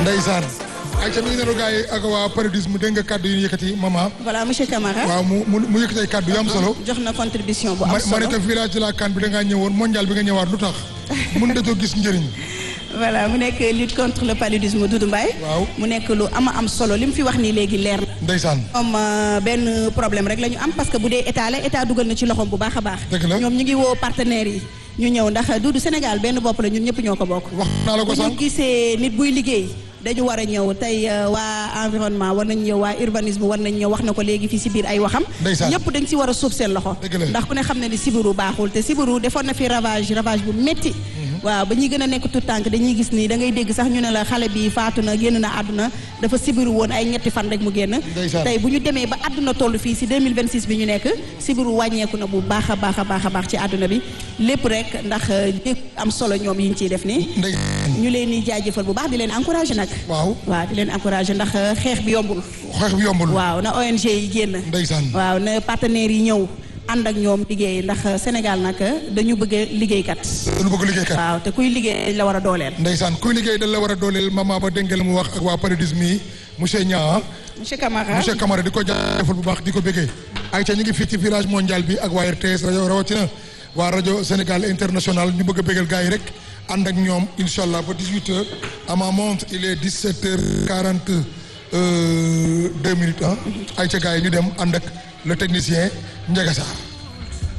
ndeysaan ay ca mi ngi nenu gars yi ak waa paludisme dégg nga kàddu yi ñu yëkkati maman voilà monsieur Camara. waaw mu mu mu yëkkati ay kàddu yu am solo jox na contribution bu am ma solo ma ne ko village de la CAN bi da ngaa ñëwoon mondial bi nga ñëwaat lu tax mun datoo gis njëriñ voilà mu nekk lutte contre le paludisme Doudou Mbaye. waaw mu nekk lu ama am solo li mu fi wax nii léegi leer na. ndeysaan moom benn problème rek la ñu am parce que bu dee état la état dugal na ci loxoom bu baax a baax. Dëgg la. ñoom ñu ngi woo partenaires yi ñu ñëw ndax Doudou Sénégal benn bopp la ñun ñëpp ñoo ko bokk. wax naa la ko bu ñu sànq gisee nit buy liggéey dañu war a ñëw tey euh, waa environnement war nañ ñëw waa urbanisme war nañ ñëw wax na ko léegi fii si biir ay waxam Ndeysaan. ñëpp dañ si war a suuf seen loxo Dëgg la. ndax ku ne xam ne ni sibiru baaxul te sibiru defoon na fi ravage ravage bu métti waaw ba ñuy gën a nekk tout tànk dañuy gis ni da ngay dégg sax ñu ne la xale bi faatu na génn na àdduna dafa sibiru woon ay ñetti fan rek mu génn Ndeysaan. tey bu ñu demee ba àdduna toll fii si 2026 bi ñu nekk sibiru wàññeeku na bu baax a baax a baax a baax ci àdduna bi lépp rek ndax lépp am solo ñoom yi ñu ciy def nii ndeysaan ñu leen di jaajëfal bu baax di leen encouragé nag. waaw waaw di leen encouragé ndax euh, xeex bi yombul. xeex bi yombul waaw na ONG yi génn. ndeysaan waaw na partenaires yi ñëw ànd ak ñoom liggéey ndax euh, Sénégal nag euh, dañu bëgg a liggéeykat. dañu bëgg liggéeykat waaw te kuy liggéey dañ la war a dooleel. ndeysaan kuy liggéey dañ la war a dooleel maman ba dégg nga la mu wax ak waa paludisme yi monsieur Niang monsieur Camara monsieur Camara di ko jaajëfal bu baax di ko bëggee ay ca ñu ngi fii ci village mondial bi ak waa RTS rajo rawatina waa rajo Sénégal international ñu bëgg a bëggal gars yi rek ànd ak ñoom incha allah ba 18 heures à ma montre il est 17 heures 40 deux minutes ah ay ca gars yi ñu dem ànd ak le technicien Ndiaga Sarr